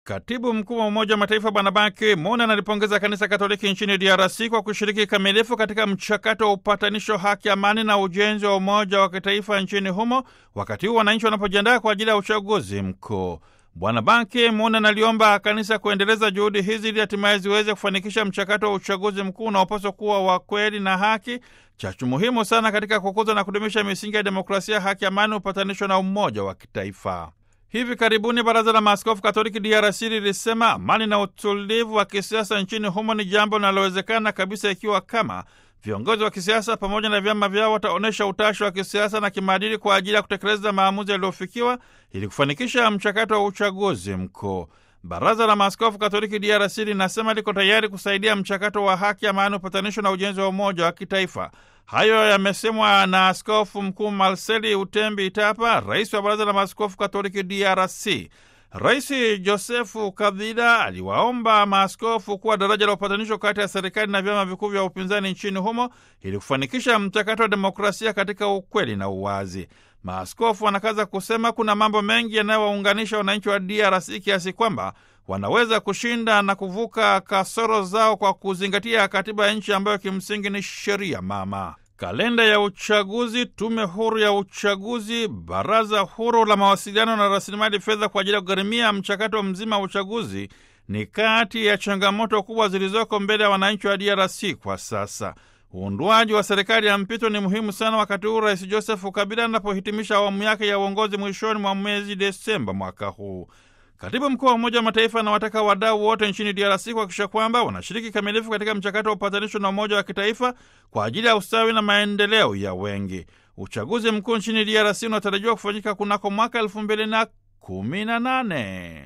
Katibu mkuu wa Umoja wa Mataifa Bwana Ban Ki-moon analipongeza Kanisa Katoliki nchini DRC kwa kushiriki kikamilifu katika mchakato wa upatanisho, haki, amani na ujenzi wa umoja wa kitaifa nchini humo, wakati huu wananchi wanapojiandaa kwa ajili ya uchaguzi mkuu. Bwana Ban Ki-moon analiomba kanisa kuendeleza juhudi hizi ili hatimaye ziweze kufanikisha mchakato wa uchaguzi mkuu unaopaswa kuwa wa kweli na haki, chachu muhimu sana katika kukuza na kudumisha misingi ya demokrasia, haki, amani, upatanisho na umoja wa kitaifa. Hivi karibuni Baraza la Maaskofu Katoliki DRC lilisema amani na utulivu wa kisiasa nchini humo ni jambo linalowezekana kabisa ikiwa kama viongozi wa kisiasa pamoja na vyama vyao wataonyesha utashi wa kisiasa na kimaadili kwa ajili ya kutekeleza maamuzi yaliyofikiwa ili kufanikisha mchakato wa uchaguzi mkuu. Baraza la Maaskofu Katoliki DRC linasema liko tayari kusaidia mchakato wa haki, amani, upatanisho na ujenzi wa umoja wa kitaifa. Hayo yamesemwa na Askofu Mkuu Marceli Utembi Itapa, rais wa Baraza la Maaskofu Katoliki DRC. Rais Josefu Kabila aliwaomba maaskofu kuwa daraja la upatanisho kati ya serikali na vyama vikuu vya upinzani nchini humo ili kufanikisha mchakato wa demokrasia katika ukweli na uwazi. Maaskofu wanakaza kusema kuna mambo mengi yanayowaunganisha wananchi wa DRC kiasi kwamba wanaweza kushinda na kuvuka kasoro zao kwa kuzingatia katiba ya nchi ambayo kimsingi ni sheria mama. Kalenda ya uchaguzi, tume huru ya uchaguzi, baraza huru la mawasiliano na rasilimali fedha kwa ajili ya kugharimia mchakato mzima wa uchaguzi ni kati ya changamoto kubwa zilizoko mbele ya wananchi wa DRC kwa sasa. Uundwaji wa serikali ya mpito ni muhimu sana wakati huu Rais Josefu Kabila anapohitimisha awamu yake ya uongozi mwishoni mwa mwezi Desemba mwaka huu. Katibu mkuu wa Umoja wa Mataifa anawataka wadau wote nchini DRC kuhakikisha kwamba wanashiriki kikamilifu katika mchakato wa upatanisho na umoja wa kitaifa kwa ajili ya ustawi na maendeleo ya wengi. Uchaguzi mkuu nchini DRC unatarajiwa kufanyika kunako mwaka elfu mbili na kumi na nane.